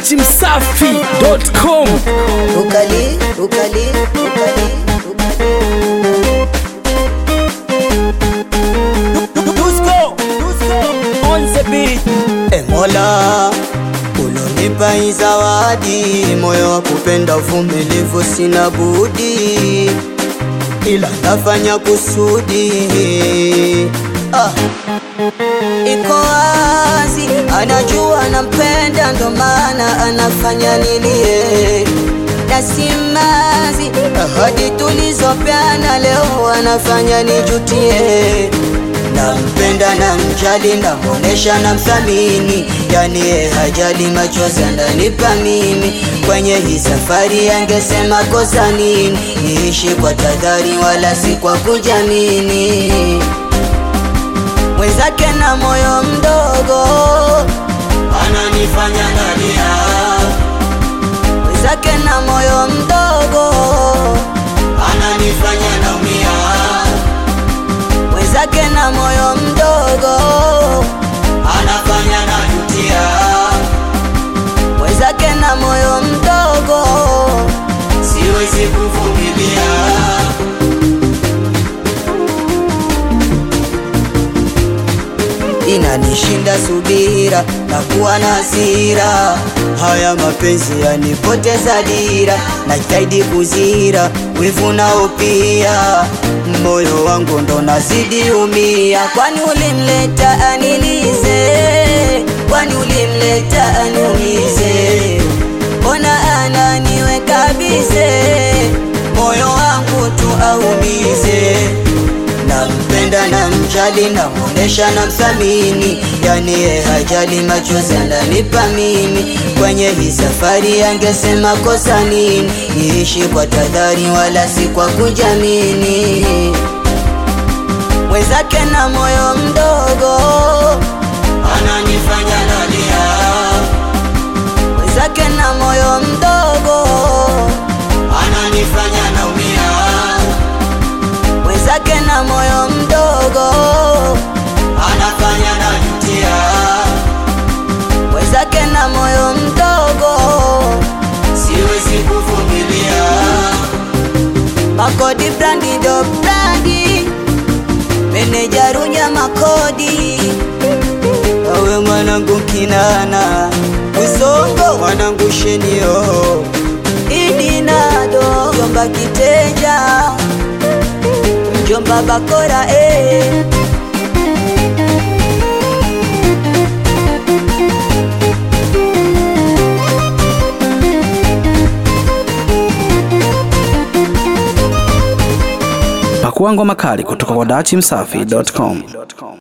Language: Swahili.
dachimsafi.com Ukali, ukali, ukali, ukali. Dusko, Dusko, on the beat. E Mola, ulonipa hii zawadi, moyo wa kupenda uvumilivu, sina budi ila nafanya kusudi. Ah. Iko wazi, anajua nampenda, ndo maana anafanya nilie na simazi. Ahadi tulizopeana leo anafanya nijutie. Nampenda na mjali, namwonesha na mthamini, yani ye hajali, machozi ananipa mimi. Kwenye hii safari angesema kosa nini? Niishi kwa tahadhari, wala si kwa kujamini mwenzake na moyo mdogo ananifanya nalia, mwenzake na moyo mdogo ananifanya naumia, mwenzake na moyo mdogo anafanya najutia, mwenzake na moyo mdogo siwezi kuvumilia. inanishinda subira na kuwa na hasira. Haya mapenzi yanipoteza dira, najitahidi kuzira wivu nao pia, moyo wangu ndo nazidi umia. Kwani ulimleta anilize? Kwani ulimleta aniumize? Mbona ananiweka bize, moyo wangu tu aumize nampenda na mjali, namwonesha na mthamini, yani ye hajali, machozi ananipa mimi. Kwenye hii safari angesema kosa nini? Niishi kwa tahadhari, wala si kwa kujamini. Mwenzake na moyo mdogo ananifanya nalia, mwenzake na moyo mdogo ananifanya naumia mwenzake na moyo mdogo anafanya najutia, mwenzake na moyo mdogo siwezi kuvumilia. Makodi brandi do brandi, meneja Runya Makodi, awe mwanangu Kinana Usongo mwanangu Shenio Idinado Jomba Kiteja Jomba Bakora eh. Pakua ngoma kali kutoka kwa dachimsafi.com.